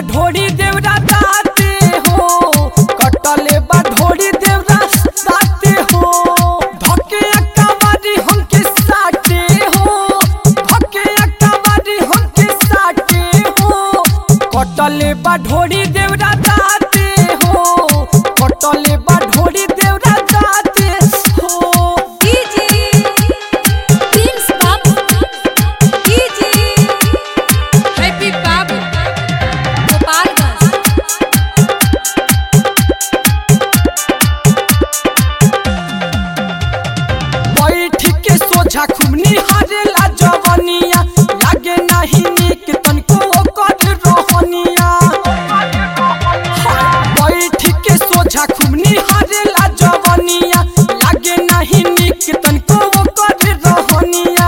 ढोड़ी देवरा दाते हो कटले बा ढोड़ी देवरा दाते हो धके अकबारी हमके साटे हो धके अकबारी हमके साटे हो कटले बा ढोड़ी देवरा दाते हो कटले बा ढोड़ी देवरा दाते हो DJ Prince Babu DJ Happy Babu Gopalganj बैठ के सोझा खुमनी हारेला जवनिया लागे नहीं नीक तनको ओकर रोहनिया बैठ के सोझा खुमनी हारेला जवनिया लागे नहीं नीक तनको ओकर रोहनिया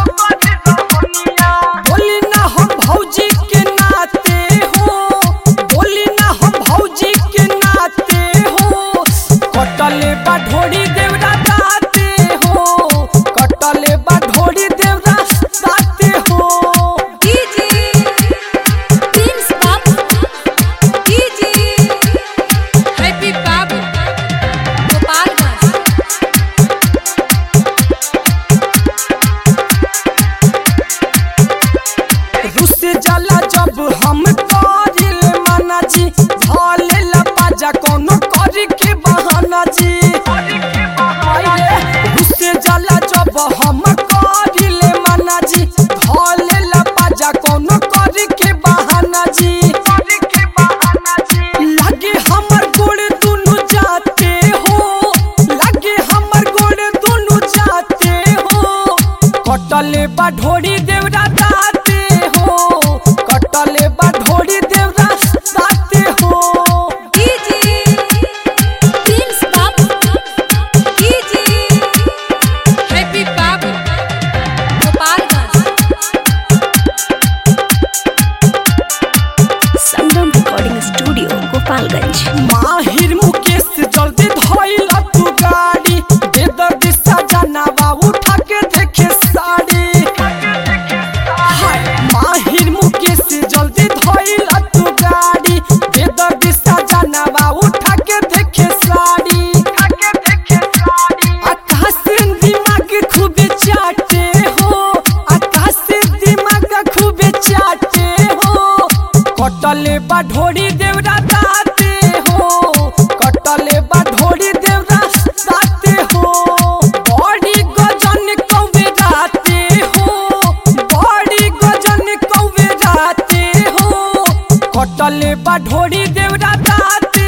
बोली ना हम भौजी के नाते हो बोली ना हम भौजी के नाते हो कटले बा ढोड़ी देवरा दाते हो कटले बा ढोड़ी देवरा दाते हो DJ Prince Babu DJ Happy Babu Gopalganj रुस जाला जब हम करिल माना जी धले ला पाजा कोनो करी के बहाना जी रुस जाला जब हम करिल माना जी धले ला पाजा कोनो करी के बहाना जी लागे हमर गोड़ दुनु जाते हो लागे हमर गोड़ दुनु जाते हो कटले बा ढोड़ी देवरा दाते हो कटले बा ढोड़ी देवरा दाते हो DJ Prince Babu DJ Happy Babu Gopalganj Sangam recording studio Gopalganj माहिर मुकेश जल्दी धइल तू गाड़ी दे दर्द सजनावा उठा के देखे साड़ी हाय माहिर मुकेश जल्दी धइल तू गाड़ी दे दर्द सजनावा उठा के देखे साड़ी आकाश से दिमाग खूब चाटे हो आकाश से दिमाग खूब चाटे हो कटले बा ढोड़ी देवरा दाते हो कटले बा ढोड़ी देवरा दाते हो बड़ी गजन कौवे राते हो बड़ी गजन कौवे राते हो कटले बा ढोड़ी देवरा दाते